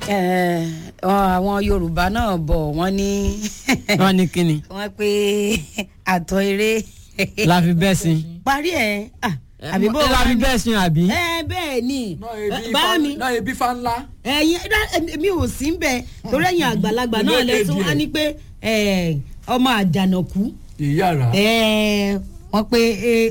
Eh, àwọn yorùbá náà bọ̀ wọ́n ní wọ́n ní kíni wọ́n pé àtọ̀ eré la fi bẹ́ẹ̀ sin. parí ẹ̀ ah, àbí bó la wà fi ní. bẹ́ẹ̀ sin àbí. ẹ bẹ́ẹ̀ ni náà ebi bá fa mi náà ebi fa ńlá. ẹ̀yin ẹ̀dá- mi ò sí ń bẹ torí ẹ̀yin àgbàlagbà náà Ilé lẹ́sùn èdè wá ẹ̀. ní pé eh, ọmọ àjànàkú ìyára. eh, wọ́n pé eh,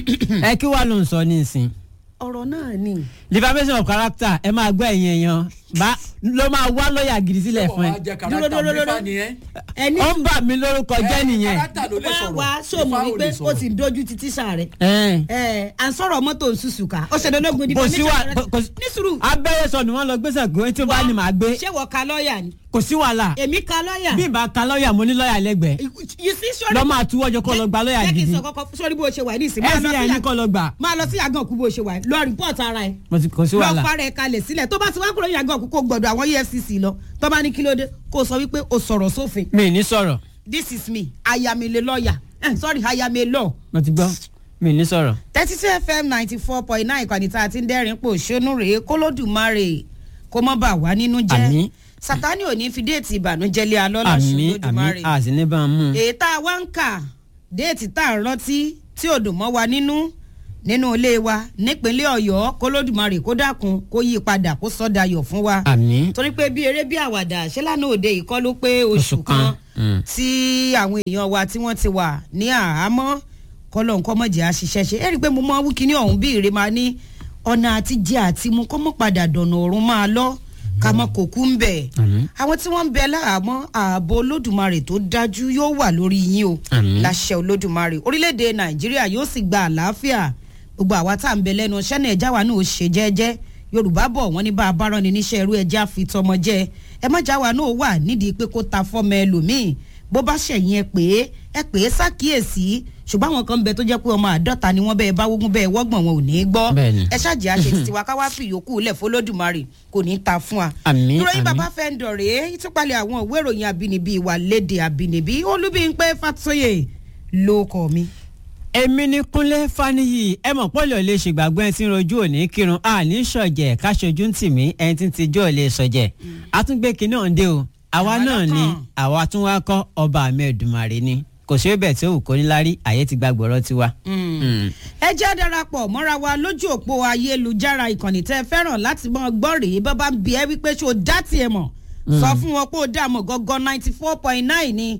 ẹ kí wàá ló ń sọ nísìn. ọ̀rọ̀ náà ni defamation of character ẹ máa gbọ́ ẹ̀yìn èèyàn bá ló máa wá lọ́ọ̀yà gidi sílẹ̀ fún ẹ. wàá jẹ Dúró, dúró, kárátà dúró, mi fa ni ẹ. ẹni ó ń bà mí lórúkọ jẹ́ nìyẹn. kárátà ló lè wá sọ̀rọ̀. wá sóòmù Ifá ò wípé lè ó sọ̀rọ̀. ti dojú ti tíṣà rẹ̀ Ẹn. ẹ à ń sọ̀rọ̀ mọ́tò nsúsùkà ó ṣe dandan di kò sí wa kò sí ní sùúrù abẹ́rẹ́ sọ ni wọ́n lọ gbèsè gbé tí ó bá ní màá gbé ṣé wọ́n ka lọ́ọ̀yà ni kò sí wàhálà èmi ka lọ́ọ̀yà bí n bá ka lọ́ọ̀yà mo ní lọ́ọ̀yà lẹ́gbẹ̀ẹ́ you see sọ́ọ́rì lọ́ máa túwọ́jọ kọ́ lọ gba lọ́ọ̀yà jẹ́ kí n gidi sọ kọ́kọ́ sọ́ọ́rì bó ṣe wà ní ìsìn máa lọ fbi sí ní kọ́ lọ gbà máa lọ sí yàgàn òkú bó ṣe wà lọ rìpọ́ọ̀tì ara ẹ̀ mo ti kò sí lọ wàhálà fara ẹ̀ kalẹ̀ sílẹ̀ tó bá ti wá kúrò ní yàgàn òkú kó gbọ́dọ̀ àwọn efcc lọ tó bá ní kí ló dé kó sọ wípé o sọ̀rọ̀ sófin mi ì ní sọ̀rọ̀ this is me I am a lawyer eh, sorry I am a law mo ti gbọ́ mi ì ní sọ̀rọ̀. thirty two fm ninety four point nine ìkànnì tá a ti ń dẹ́rìn pò ṣónú rèé kólódùmarè kó mọ́ bà wá nínú jẹ́ Àmín. sátani ò ní fi déètì ìbànújẹ́ lé alọ́lá àmì àmì ṣolódùmarè àti ní bá a mú un. èyí tá a wá ń kà déètì tá a rántí tí ò dùn mọ́ wa nínú nínú ilé wa nípínlẹ̀ ọ̀yọ́ kólódùmarè kó dákun kó yí padà kó sọ́dayọ̀ fún wa àmì torí pé bí eré bí àwàdà ṣé lánàá òde yìí kọ́ ló pé oṣù Oṣù kan, kan mm. tí àwọn èèyàn wa tí wọ́n ti wà ní àhámọ́ kọ́lọ́ nǹkan mọ̀jẹ̀ àṣìṣẹ́ ṣe é rí i pé mo máa wú kíní ọ̀hún bí ìrè máa ní ọ̀nà àti jẹ àti mu kọ́ mọ́ padà dọ̀nà ọ̀run máa lọ ká mọ́ kò kú ń bẹ̀. Àmín. àwọn tí wọ́n ń bẹ láhàámọ́ ààbò olódùmarè tó dájú yóò wà lórí yín o Àmín. láṣẹ olódùmarè orílẹ̀-èdè nàìjíríà yóò sì gba àlàáfíà gbogbo àwa tá à ń bẹ lẹ́nu iṣẹ́ náà ẹja wa náà ó ṣe jẹ́jẹ́ yorùbá bọ̀ wọ́n ní bá a bá rán ni níṣẹ́ irú ẹja fi tọmọ jẹ́ ẹ má já wa náà wà nídìí pé kó ta fọ́mọ ẹlòmíì bó bá ṣẹ̀yìn ẹ pé ẹ pé ṣàkíyèsí ṣùgbọ́n àwọn kan ń bẹ tó jẹ́ pé ọmọ àádọ́ta ni wọ́n bẹ́ẹ̀ bá wógún bẹ́ẹ̀ wọ́gbọ̀n wọn ò ní í gbọ́ Bẹ́ẹ̀ni. ẹ ṣáàjì àṣẹ títí wa ká wá fi ìyókù lẹ̀ fọlọ́dùmarè kò ní í ta fún wa. Àmín, ìròyìn àmín. bàbá fẹ́ ń dọ̀rẹ́ ìtúpalẹ̀ àwọn ìwé ìròyìn àbínibí ìwà léde àbínibí olúbíńpẹ́ fàtóyè ló kọ́ mi. èmi ní kúnlé faniyi ẹ mọ̀ pọ́lì ò lè ṣègbàgbọ́ ẹni tí ń rojú òní kírun a ní sọ̀jẹ̀ káṣojú ń tì mí ẹni tí ń tijú ò lè sọ̀jẹ̀ àtúngbé kinní ọ̀ǹdẹ o àwa Àwa náà ni lọ́kàn. àwa tún wá kọ́ ọba àmì ẹ̀dùnmàrè ni kò sí bẹ́ẹ̀ tí ó wù kó níláárí àyè ti gba gbọ̀rọ̀ tiwa. Mm. ẹ jẹ́ darapọ̀ mọ́ra wa lójú òpó ayélujára ìkànnì tẹ́ ẹ fẹ́ràn láti mọ gbọ́ rèé bábá ń bi ẹ́ wípé ṣé o dá tiẹ̀ mọ̀ sọ fún wọn pé o dá mọ̀ gọ́gọ́ ninety four point nine ni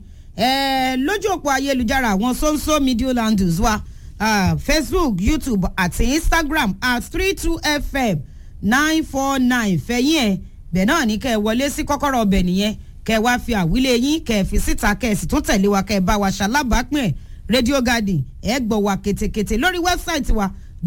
ẹ lójú òpó ayélujára àwọn sonso media landers wa ah, facebook youtube àti instagram at three two fm nine four nine fẹ̀yìn ẹ̀ bẹ́ẹ̀ náà ní kẹ́ ẹ wọlé sí kọ́kọ́rọ́ ọbẹ̀ nìyẹn kẹ́ ẹ wá fi àwílé yín kẹ́ ẹ fi síta kẹ́ ẹ sì tún tẹ̀lé wa kẹ́ ẹ bá wa ṣalábàápín ẹ̀ radio garden ẹ gbọ́ wa ketekete lórí wẹ́bsáìtì wa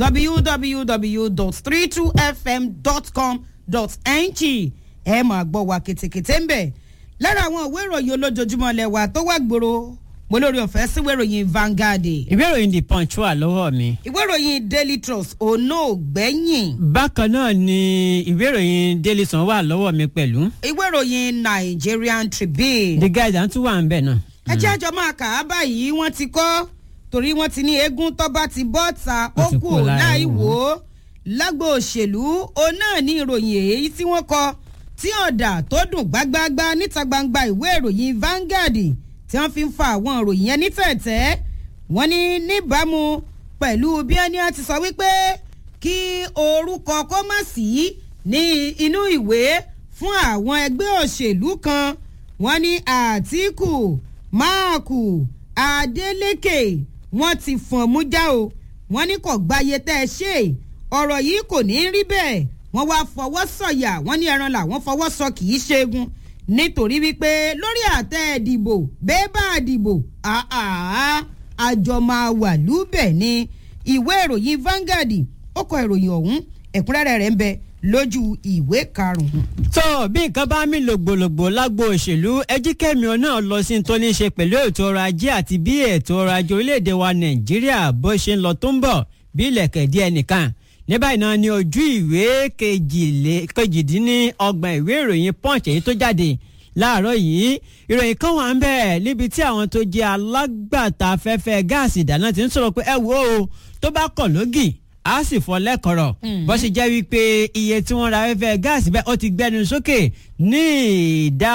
www.32fm.com.ng ẹ máa gbọ́ wa ketekete ń bẹ̀ lára àwọn ìwé ìròyìn olójoojúmọ́ ilẹ̀ wa tó wà gbòòrò mo lórí ọ̀fẹ́ sí ìwé ìròyìn Vanguard ìwé ìròyìn the punch wà lọ́wọ́ mi. ìwé ìròyìn Daily Trust onóògbẹ́yìn bákan náà ni ìwé ìròyìn daily sun wà lọ́wọ́ mi pẹ̀lú. ìwé ìròyìn Nigerian Tribune the guide tún wà ń bẹ̀ náà. ẹ jẹ́ àjọ máa kà á báyìí wọ́n ti kọ́ torí wọ́n ti ní eégún tọ́ba ti bọ́ ta ó Wọ́n ti kù kúrò lára láì wọn. wò ó lágbo òṣèlú òun náà ní ìròyìn èyí tí wọ́n kọ tí ọ̀dà tó dùn gbágbáágbá níta gbangba ìwé ìròyìn Vanguard tí wọ́n fi ń fa àwọn ìròyìn yẹn ní tẹ̀tẹ̀ wọ́n ní níbàámu pẹ̀lú bí ẹni á ti sọ wípé kí orúkọ kó má sí ní inú ìwé fún àwọn ẹgbẹ́ òṣèlú kan wọ́n ní Àtíkù Máàkù Adeleke wọ́n ti fọ̀n mú já o wọ́n ní kò gbáyé tẹ́ ẹ ṣe ọ̀rọ̀ yìí kò ní rí bẹ́ẹ̀ wọ́n wá fọwọ́ sọ̀yà wọ́n ní ẹran làwọn fọwọ́ sọ kì í ṣẹ́gun nítorí wípé lórí àtẹ ìdìbò bẹ́ẹ̀ bá dìbò àá àjọ máa wà lúbẹ̀ ni ìwé ìròyìn Vanguard ó kọ ìròyìn ọ̀hún ẹ̀kúnrẹ́rẹ́ rẹ̀ ń bẹ lójú ìwé karùn-ún. tó bí nǹkan bá mí lògbòlògbò lágbo òṣèlú ẹjíkẹ́mi náà lọ sí tó ní í ṣe pẹ̀lú ètò ọrọ̀ ajé àti bí ètò ọrọ̀ ajé orílẹ̀-èdè wa nàìjíríà bó ṣe ń lọ tó ń bọ̀ bí ilẹ̀kẹ̀ díẹ̀ nìkan ní báyìí náà ni ojú ìwé kejìlé- kejìdínlọ́gbọ̀n ìwé ìròyìn punch èyí tó jáde láàárọ̀ yìí ìròyìn kan wà ń bẹ̀ níbi tí àwọn tó jẹ́ alágbàtà afẹ́fẹ́ gáàsì ìdáná ti ń sọ̀rọ̀ pé ẹ wo o tó bá kọ̀ lógì á sì fọ lẹ́kọ̀rọ̀ bó ṣe jẹ́ wípé iye tí wọ́n ra afẹ́fẹ́ gáàsì bẹ́ẹ̀ ó ti gbẹnu sókè ní ìdá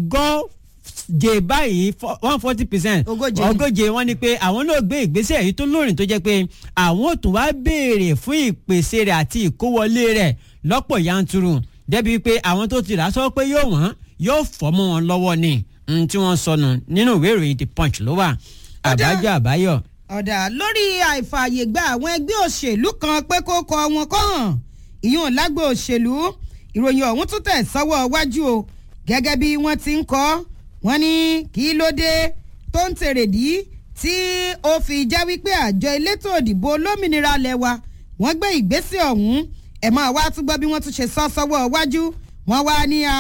ọgọ́je báyìí one forty percent Ogóje. ogóje wọ́n ní pé àwọn náà gbé ìgbésẹ̀ yìí tó lóòrìn tó jẹ́ pé àwọn ò tún wá béèrè fún ìpèsè rẹ̀ àti ìkówọlé rẹ̀ lọ́pọ̀ yanturu débi pé àwọn tó ti rà sọ pé yóò wọ́n yóò fọ́ mọ́ wọn lọ́wọ́ ni n tí wọ́n sọnù nínú ìwé ìròyìn the punch ló wà Ọ̀dà. àbájọ àbáyọ. ọ̀dà lórí àìfààyè gba àwọn ẹgbẹ́ òṣèlú kan pé kó kọ wọn kọ́ hàn ìyún lágbo òṣèlú ìròyìn ọ̀hún tún tẹ̀ sọ́wọ́ wájú o gẹ́gẹ́ bí wọ́n ti ń kọ́ wọ́n ní kí ló dé tó ń tèrèdí tí ó fi já wípé àjọ elétò òdìbò olómìnira lẹ́wà wọ́n gbé ìgbésẹ̀ ọ̀hún ẹ̀ máa wá tún gbọ́ bí wọ́n tún ṣe sọ sọ́wọ́ wájú wọ́n wá ní à,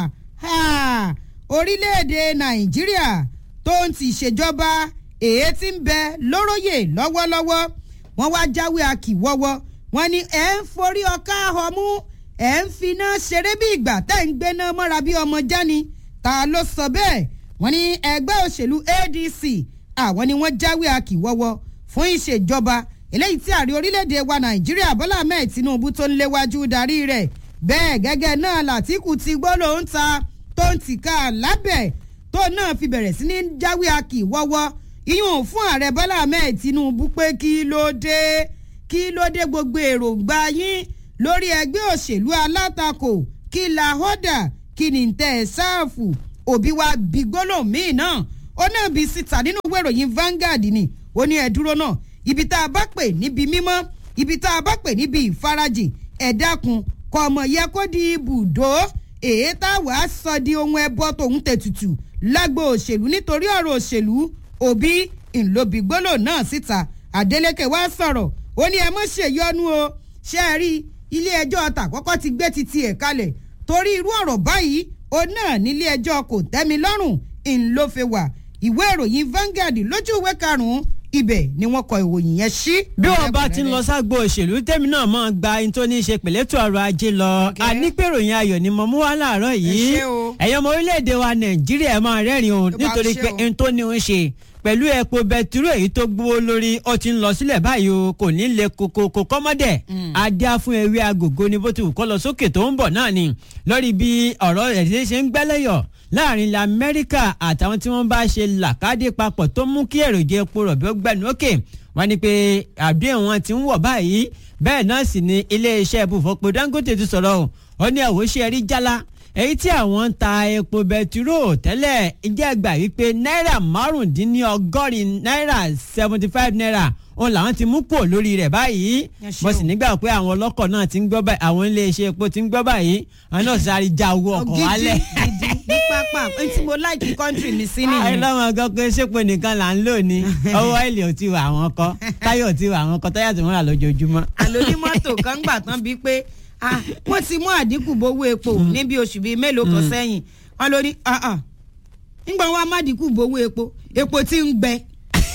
à, orílẹ̀-èdè nàìjíríà tó ń ti ìṣèjọba èyí tí ń bẹ lóróyè lọ́wọ́lọ́wọ́ wọ́n wá jáwé akíwọ́wọ́ wọ́n ní ẹ̀ ń forí ọkà ọmú ẹ̀ ń finá ṣeré bí ìgbà tẹ́ ń gbéná mọ́ra bí ọmọ jáni ta ló sọ bẹ́ẹ̀ wọ́n ní ẹgbẹ́ òṣèlú adc àwọn ni wọ́n jáwé akíwọ́wọ́ fún ìṣèjọba eléyìí tí ààrẹ orílẹ̀-èdè wa nàìjíríà bọ́lá ahmed tinubu tó ń léwájú darí rẹ̀ bẹ́ẹ̀ gẹ́gẹ́ náà làtìkù ti gbọ́ ló ń ta tó ń tìka lábẹ́ tó náà fi bẹ̀rẹ̀ sí ní jáwé akíwọ́wọ́ ìyún fún ààrẹ bọ́lá ahmed tinubu pé kí ló dé kí ló dé gbogbo èròǹgbà yín lórí ẹgbẹ́ òṣèlú alátakò kí la hódà kí ni tẹ́ ẹ sáàfù òbí wa bí gbólóhùn míì náà ó náà bí síta nínú ìwé ìròyìn Vanguard ni ó ní ẹ dúró náà ibi tá a bá pè níbi mímọ́ ibi tá a bá pè níbi ìfarajìn ẹ dákun kọ ọmọ yẹ kó di ibùdó èyí tá a wàá sọ di ohun ẹbọ tòun tètùtù lágbo òṣèlú nítorí ọ̀rọ̀ òṣèlú òbí ńlọbí gbólóhùn náà síta Adeleke wá sọ̀rọ̀ ó ní ẹ mọ̀ ṣèyọnu o ṣe é rí ilé ẹjọ́ tàkọ́kọ́ ti gbé titi ẹ̀ kalẹ̀ torí irú ọ̀rọ̀ báyìí ó náà nílé ẹjọ́ kò tẹ́mi lọ́rùn ńlọ́fẹ́ wà ìwé ìròyìn Vanguard lójú ìwé karùn-ún ibẹ̀ ni wọ́n kọ ìròyìn yẹn sí. bí wọn bá ti ń lọ ságbo òṣèlú tèmi náà máa gba ohun tó ní í ṣe pẹ̀lẹ́tò ọrọ̀ ajé lọ Okay. ànípèròyìn ayọ̀ ni mo mú wá láàárọ̀ yìí Ẹ ṣé o. ẹ̀yin ọmọ orílẹ̀-èdè wa nàìjíríà ẹ máa rẹ́rìn o bá nítorí ṣe pé o. ohun tó ní ń ṣe pẹ̀lú epo bẹtiró èyí tó gbówó lórí ó ti ń lọ sílẹ̀ báyìí o kò ní lè koko kò kọ́mọ́dẹ̀ adá fún ewé agogo ni bó ti wù kọ́ lọ sókè tó ń bọ̀ náà ni lórí bí ọ̀rọ̀ rẹ̀ ṣe ń gbẹ́lẹ́yọ̀ láàrin ilẹ̀ amẹ́ríkà àtàwọn tí wọ́n bá ṣe làkàdé papọ̀ tó mú kí èròjà epo rọ̀bì ó gbẹnu òkè wọ́n ní pé àdéhùn wọn ti ń wọ̀ báyìí bẹ́ẹ̀ náà sì ni iléeṣẹ́ ibùfọ̀pọ̀ dangote ti sọ̀rọ̀ o ó ní àwòṣe rí jálá èyí tí àwọn ń ta epo bẹtiró tẹ́lẹ̀ ìjẹ́ gbà wípé náírà márùndínlọ́gọ́rin náírà seventy five naira òun làwọn ti mú pò lórí rẹ̀ báyìí Ẹ ṣé mo o. sì nígbà pé àwọn ọlọ́kọ̀ náà ti ń gbọ́ báyìí àwọn iléeṣẹ́ epo ti ń gbọ́ báyìí àwọn náà sáré já owó ọkọ̀ gidi wálẹ̀. gidi ní pápá ẹni tí mo láìkí kọ́ńtírì mi sí àì nìyẹn. lọ́mọ gan pé ṣépò nìkan là ń lò ní ọwọ́ ìlì ò ti wà àwọn kọ́ táyọ̀ ò ti wà àwọn kọ́ táyà tó ń rà lójoojúmọ́. àlónímọ́tò kan gbà tán bíi pé ah, wọ́n ti mú àdínkù bówó epo ní bí oṣù bíi mélòó kan sẹ́yìn wọ́n ló ní ah, ah, nígbà wọn a má dínkù bówó epo epo tí ń gbẹ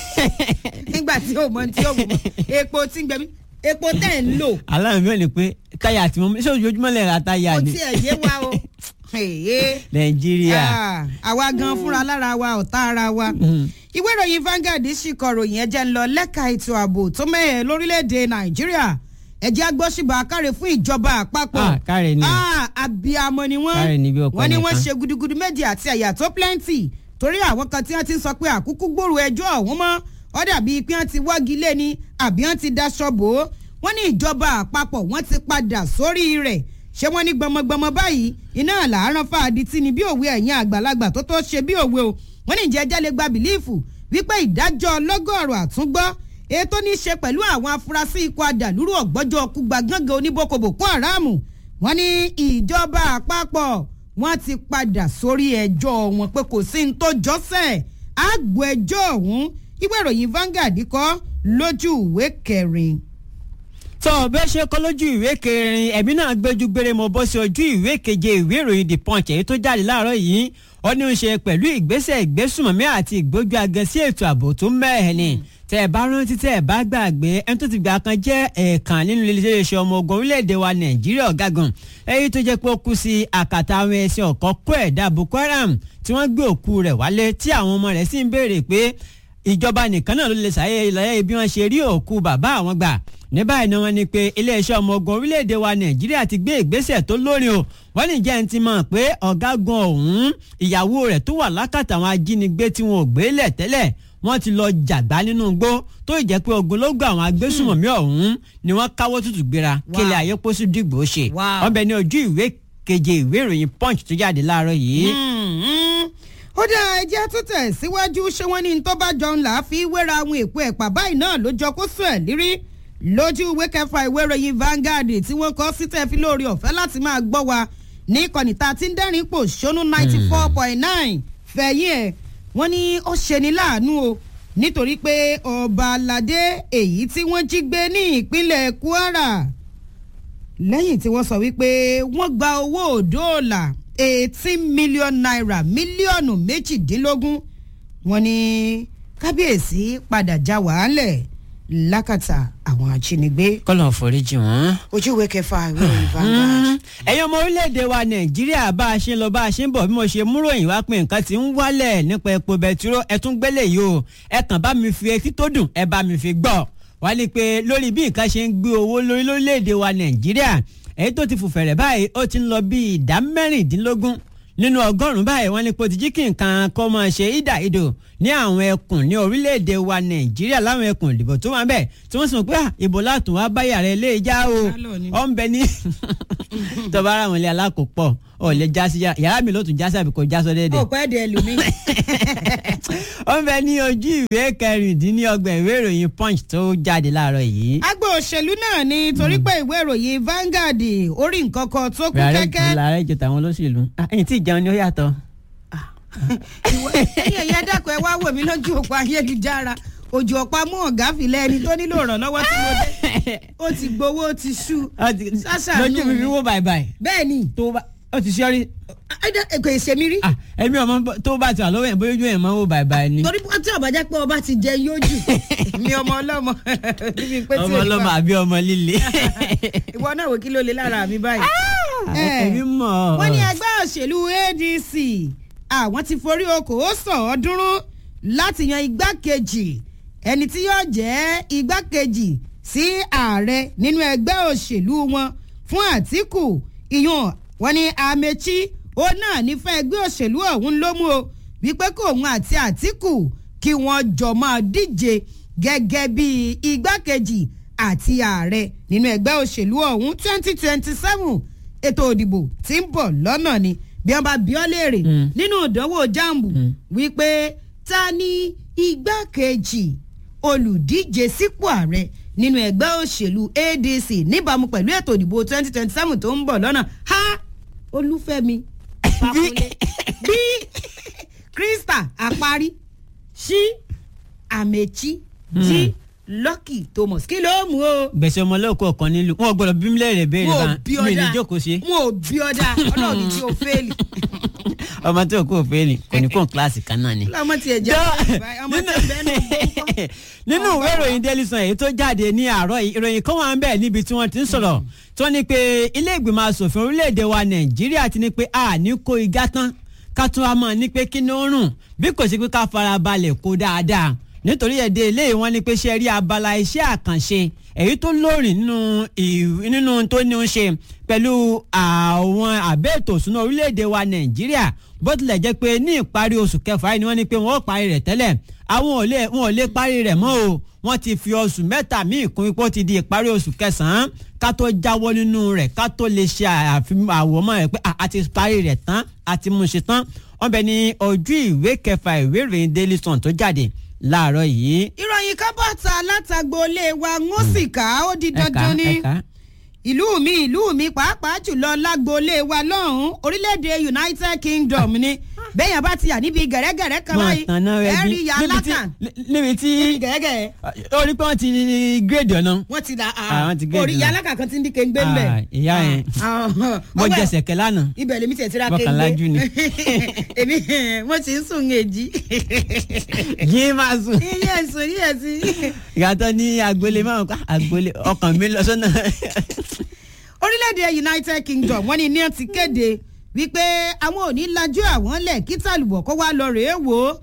nígbà tí o mọ tí o mọ epo tí ń gbẹ mí epo tẹ̀ ń lò aláàmì mi ò ní pé táyà tí mo ṣé ojoojúmọ́ lè ra táyà kò ni tiẹ̀ yé wa o Èyí. nàìjíríà. Ah, àwa gan fúnra lára wa ọ̀tá ara wa ìwé ìròyìn Vanguard sì kọ ròyìn ẹjẹ ń lọ lẹ́ka ètò ààbò tó mẹ́hẹ̀ lórílẹ̀‐èdè Nàìjíríà ẹjẹ́ agbóṣùbà káre fún ìjọba àpapọ̀ Ah, káre ni. Ah, abiyamọ ni wọ́n Káre ni bí ọkọ wọ́n ní wọ́n nìkan. ṣe gudugudu méjì àti àyà tó plenty torí àwọn kan tí wọ́n ti ń sọ pé àkúkú gbòòrò ẹjọ́ ọ̀hún mọ́ ó dàbí pé wọ́n ti wọ́gi lé ni àbí wọ́n ti daṣọ bò ó wọ́n ní ìjọba àpapọ̀ wọ́n ti padà sórí rẹ̀ ṣé wọ́n ní gbọmọgbọmọ báyìí iná làárọ̀ fàdí tí ni bí òwe ẹ̀yìn àgbàlagbà tó tó ṣe bí òwe o wọ́n ní ìjẹ́ ẹjẹ́ lè gba bìlífù wípé ìdájọ́ ọlọ́gọ́rùn àtúngbọ́ ètò ní í ṣe pẹ̀lú àwọn afurasí ikọ̀ adàlúrú ọ̀gbọ́jọ́ ọkùgbà gángan oníboko boko haram wọ́n ní ìjọba àpapọ̀ wọ́n ti padà sórí ẹjọ́ wọn pé kò sí ní tó jọ́sẹ̀ àgbò ẹjọ́ ọ̀hún ìwé ìròyìn Vanguard kọ lójú ìwé kẹrin. tó bẹ́ẹ̀ ṣe kọ́ lójú ìwé kẹrin ẹ̀mí náà gbẹ́jú gbére mo bọ́ sí ojú ìwé keje ìwé ìròyìn the punch èyí tó jáde láàárọ̀ yìí ó ní í ṣe pẹ̀lú ìgbésẹ̀ ìgbésùmọ̀mí àti ìgbójú agan sí ètò ààbò tó mẹ́ẹ̀ ni tẹ́ ẹ bá rántí tẹ́ ẹ bá gbàgbé ẹni tó ti gbà kan jẹ́ ẹ̀ẹ̀kan nínú iléeṣẹ́ ọmọ ogun orílẹ̀-èdè wa nàìjíríà ọ̀gágun èyí tó jẹ́ pé ó kú sí àkàtà àwọn ẹ̀sìn ọ̀kọ́ kó ẹ̀dá boko haram tí wọ́n gbé òkú rẹ̀ wálé tí àwọn ọmọ rẹ̀ sì ń béèrè pé ìjọba nìkan náà ló lè ṣàyẹ̀yẹ bí wọ́n ṣe rí òkú bàbá àwọn gbà ní báyìí ni wọ́n ní pé iléeṣẹ́ ọmọ ogun orílẹ̀-èdè wa nàìjíríà ti gbé ìgbésẹ̀ tó lórin o wọ́n ní jẹ́ ń ti mọ̀ pé ọ̀gágun ọ̀hún ìyàwó rẹ̀ tó wà lákàtà àwọn ajínigbé tí wọn ò gbé lẹ̀ tẹ́lẹ̀ wọ́n ti lọ jàgbá nínú igbó tó ì jẹ́ pé ogunlógún àwọn agbésùmọ̀mí ọ̀hún ni wọ́n káwọ́ tútù gbéra kílẹ̀ ayé pósí dìgbò ṣe wọ́n bẹ ní ojú ìwé keje ìwé ìròyìn punch tó jáde láàárọ̀ yìí. ó dá ẹjẹ́ tó tẹ̀ síwájú ṣé wọ́n ní tó bá jọun là á fi wéra àwọn èpo ẹ̀pà báyìí náà ló jọ kó sùn ẹ̀ lírí lójú ìwé kẹfà ìwé ìròyìn Vanguard tí wọ́n kọ́ sí tẹ́ fi lórí ọ̀fẹ́ láti máa gbọ́ wa ní ìkànnì tá a ti ń dẹ́rìn pò ṣónú ninety four point nine fẹ̀yìn ẹ̀ wọ́n ní ó ṣeni láàánú o nítorí pé ọba aládé èyí tí wọ́n jí gbé ní ìpínlẹ̀ Kwara lẹ́yìn tí wọ́n sọ wípé wọ́n gba owó òdòòlà eighteen million naira mílíọ̀nù méjìdínlógún wọ́n ní kábíyèsí padà já wàhálẹ̀ lákàtà àwọn ajínigbé. kọ́lọ̀ foríjì wọ́n. ojú ìwé kẹfà ìwé ìròyìn Vanguard. ẹ̀yin ọmọ orílẹ̀-èdè wa nàìjíríà bá a ṣe ń lọ bá a ṣe ń bọ̀ bí mo ṣe múròyìn wá pé nǹkan ti ń wálẹ̀ nípa epo bẹtiró ẹ tún gbélé yìí o ẹ kàn bá mi fi etí tó dùn ẹ bá mi fi gbọ́ wá ní pé lórí bí nǹkan ṣe ń gbé owó lórí lórílẹ̀-èdè wa nàìjíríà èyí tó ti fò fẹ̀rẹ̀ báyìí ó ti ń lọ bí ìdá mẹ́rìndínlógún nínú ọgọ́rùn-ún báyìí wọ́n ní pé ó ti jí kí nǹkan kọ́ máa ṣe ìdà ìdò ní àwọn ẹkùn ní orílẹ̀-èdè wa nàìjíríà láwọn ẹkùn ìdìbò tó wà bẹ́ẹ̀ tí wọ́n sì mọ̀ pé ìbò látùn wá báyà rẹ̀ lé já o ọ̀ ń bẹ ní tọ́ba ara wọn lé alákòópọ̀ ọ̀ lè já sí yàrá mi ló tún já sí àbíkó já sọ déédéé. ó pẹ́ de ẹlòmí. ó ń bẹ ní ojú ìwé kẹrìndínlọ́gbọ̀n ìwé ìròyìn punch tó jáde láàárọ̀ yìí. agbo òṣèlú náà ni torí pé ìwé ìròyìn Vanguard orí nǹkan kan tó kú kẹ́kẹ́. làárẹ̀ jọ tàwọn olóṣèlú ẹ̀yìn tí ìjẹun ni ó yàtọ̀ ẹ̀yin ẹ̀yà dàpọ̀ ẹ wá wò mí lójú òpó ayélujára òjò ọ̀pá mú ọ̀gá filẹ̀ ẹni tó nílò ìrànlọ́wọ́ tí mo dé ó ti gbowó ó ti ṣú ṣàṣàánú lójú mi fi wó bàìbàì bẹ́ẹ̀ ni tó bá ó ti ṣọ́rí. kò ṣe mí rí. ẹ̀mí ọmọ tó bá ti wà lọ́wọ́ yẹn bóyá ojú yẹn máa ń wó bàìbàì ni. torí tí ọba jẹ́ pé ọba ti jẹ yóò jù mi ọmọ ọlọ́mọ níbi pé tí ọmọ ọlọ́mọ àbí ọmọ líle. ìwọ náà wò kí ló lè lára mi báyìí. ẹ̀mí mọ̀. wọ́n ní ẹgbẹ́ òṣèlú ADC àwọn ti forí okòó sàn ọdúnrún láti yan igbákejì ẹni tí yóò jẹ́ igbákejì sí ààrẹ nínú ẹgbẹ́ òṣèlú wọn fún Àtíkù ìyún wọn ní Amechi ó náà nífẹ̀ẹ́ ẹgbẹ́ òṣèlú ọ̀hún ló mú o wípé kó òun àti Àtíkù kí wọ́n jọ máa díje gẹ́gẹ́ bí igbákejì àti ààrẹ nínú ẹgbẹ́ òṣèlú ọ̀hún twenty twenty seven ètò òdìbò tí ń bọ̀ lọ́nà ni bí wọ́n bá bí ọ́ léèrè nínú ìdánwò jambu wípé ta ni igbákejì olùdíje sípò ààrẹ nínú ẹgbẹ́ òṣèlú ADC níbàámu pẹ̀lú ètò ìdìbò twenty twenty seven tó ń bọ̀ lọ́nà ha olúfẹ́mi Fákúnlé bí Krista àparí sí Amechi jí Lucky Thomas kí ló mú o. gbèsè ọmọlẹ́kọ̀ ọ̀kan nílùú wọn gbọ́dọ̀ bí mílẹ̀ rẹ̀ béèrè wọn ò bá bí mi ní ọ̀dà jókòó sí. wọn ò bí ọ̀dà ọlọ́run ní tí o fẹ́ẹ̀lì. ọmọ tí o kò fẹ́ ni kò ní kó kíláàsì kan náà ni. ọmọ tiẹ̀ jẹ́ ọmọ tí bẹ́ẹ̀ ní gbọ́ngàn. nínú ìwé ìròyìn Daily Sun èyí tó jáde ní àárọ̀ yìí ìròyìn kan wà ń bẹ̀ níbi tí wọ́n ti ń sọ̀rọ̀ tí wọ́n ní pé ilé ìgbìmọ̀ asòfin orílẹ̀-èdè wa Nàìjíríà ti ní pé a ní kó igá tán ká tún wá mọ̀ ní pé kí ni ó rùn bí kò sí pé ká fara balẹ̀ kó dáadáa nítorí ẹ̀dẹ́ ilé wọn ni pé ṣe rí abala iṣẹ́ àkànṣe èyí tó lóòrìn nínú ì- nínú tó ní í ṣe pẹ̀lú àwọn àbẹ́ ètò ìṣúná orílẹ̀-èdè wa Nàìjíríà bó tilẹ̀ jẹ́ pé ní ìparí oṣù kẹfà yìí ni wọ́n ní pé wọ́n ó parí rẹ̀ tẹ́lẹ̀ àwọn ò lè wọn ò lè parí rẹ̀ mọ́ o wọ́n ti fi oṣù mẹ́ta míì kún ipò ti di ìparí oṣù kẹsàn-án ká tó jáwọ́ nínú rẹ̀ ká tó lè ṣe àfihàn àwòmọ́ rẹ̀ pé a ti parí rẹ̀ tán a ti mú un ṣe tán wọ́n bẹ ní ojú ìwé kẹfà ìwé ìròyìn Daily Sun tó jáde láàárọ̀ yìí. ìròyìn kan bọ̀ ta látàgbọ́lé wa ń ó sì ká ó di ẹ̀ka dandan ni ẹ̀ka ìlú mi ìlú mi pàápàá jùlọ lágboolé wa lọ́hùn-ún orílẹ̀-èdè United Kingdom ni bẹ́ẹ̀yàn bá ti yà níbi gẹ̀rẹ́gẹ̀rẹ́ kan wọn báyìí àtàná rẹ bí ẹ̀rí ya níbi tí látàn níbi tí níbi gẹ̀rẹ́gẹ̀rẹ́ ó rí pé wọ́n ti gírèdì ọ̀nà wọ́n ti da Ah, wọ́n ti gé orí ìdùnnú. ya alákà kan ti ń di kéńgbé ń bẹ̀. Ah, ìyá yẹn. mo ọwọ́ ẹ̀- jẹsẹ̀ kẹ́ lánàá ibẹ̀ lèmi tiẹ̀ ti ra Bọ́kàn kéńgbé lájú ni. èmi mo ti ń sùn èjì yín máa sùn iye sùn iye sí. ìyàtọ̀ ní agboolé máa ń pa agboolé ọkàn mi lọ sọ́nà. orílẹ̀-èdè United Kingdom wọ́n ní ní ẹ ti kéde wípé àwọn ò ní lajú àwọn lẹ̀ kí tàlùbọ̀ kó wá lọ rèé wò ó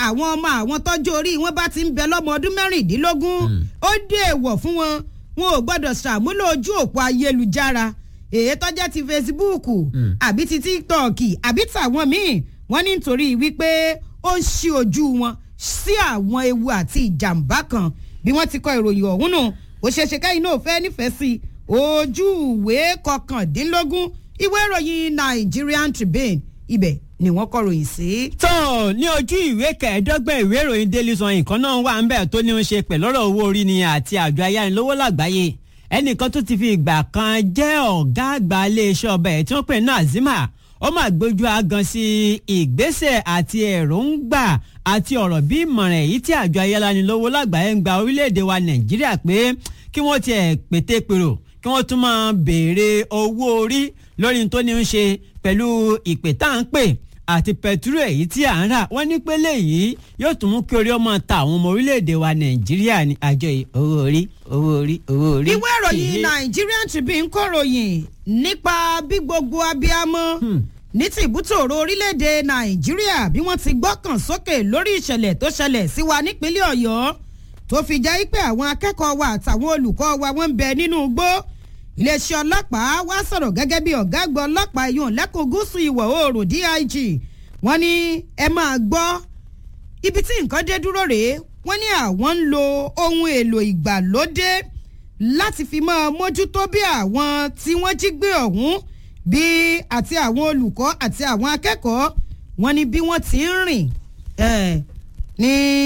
àwọn ọmọ àwọn tọ́jú orí wọn bá ti ń bẹ lọ́mọ ọdún mẹ́rìndínlógún ó dé èèwọ̀ fún wọn wọn ò gbọ́dọ̀ ṣàmúlò ojú òpó ayélujára èyí tọ́jà ti Facebook àbí ti TikTok àbí tàwọn míì wọ́n ní nítorí wípé ó ń ṣí ojú wọn sí àwọn ewu àti ìjàmbá kan bí wọ́n ti kọ ìròyìn ọ̀hún nù ó ṣeéṣe káyìn náà fẹ́ nífẹ̀ẹ́ sí ojú ìwé kọkàndínlógún ìwé ìròyìn Nigerian Tribune ibẹ̀ ni wọ́n kọ ròyìn sí. tó ní ojú ìwé kẹẹ̀ẹ́dọ́gbọ̀n ìwé ìròyìn Daily Sun nǹkan náà wà ń bẹ̀ tó ní í ṣe pẹ̀lú ọ̀rọ̀ owó orí ni àti àjọ ayánilówó lágbàáyé ẹnìkan tó ti fi ìgbà kan jẹ́ ọ̀gá àgbà iléeṣẹ́ ọba ẹ̀ tí wọ́n pè ní Azima ó máa gbójú agan sí ìgbésẹ̀ àti èròǹgbà àti ọ̀rọ̀ bí ìmọ̀ràn èyí tí àjọ ayánilówó lágbàáyé ń gba orílẹ̀-èdè wa Nàìjíríà pé kí wọ́n tiẹ̀ pété pèrò kí wọ́n tún máa béèrè owó orí lórí tó ní í ṣe pẹ̀lú ìpè tá à ń pè àti pẹ̀túrò èyí tí à ń rà wọ́n ní pé léyìí yóò tún mú kí orí ọmọ ta àwọn ọmọ orílẹ̀-èdè wa Nàìjíríà ní àjọ yìí owó orí owó orí owó orí. ìwé ìròyìn Nigerian Tribune kọ ròyìn nípa bí gbogbo abiyamọ ní ti ìbútòrò orílẹ̀-èdè Nàìjíríà bí wọ́n ti gbọ́kàn sókè lórí ìṣẹ̀lẹ̀ tó ṣẹlẹ̀ sí wa nípínlẹ̀ Ọ̀yọ́ tó fi jẹ́ pé àwọn akẹ́kọ̀ọ́ wa àtàwọn olùkọ́ wa wọ́n ń bẹ nínú igbó iléeṣẹ́ ọlọ́pàá wá sọ̀rọ̀ gẹ́gẹ́ bí ọ̀gá àgbà ọlọ́pàá yòó lẹ́kùn gúúsù ìwọ̀ oòrùn DIG wọ́n ní ẹ máa gbọ́ ibi tí nǹkan dé dúró rèé wọ́n ní àwọn ń lo ohun èlò ìgbàlódé láti fi máa mójútó bí àwọn tí wọ́n jí gbé ọ̀hún bí àti àwọn olùkọ́ àti àwọn akẹ́kọ̀ọ́ wọ́n ní bí wọ́n ti ń rìn ní.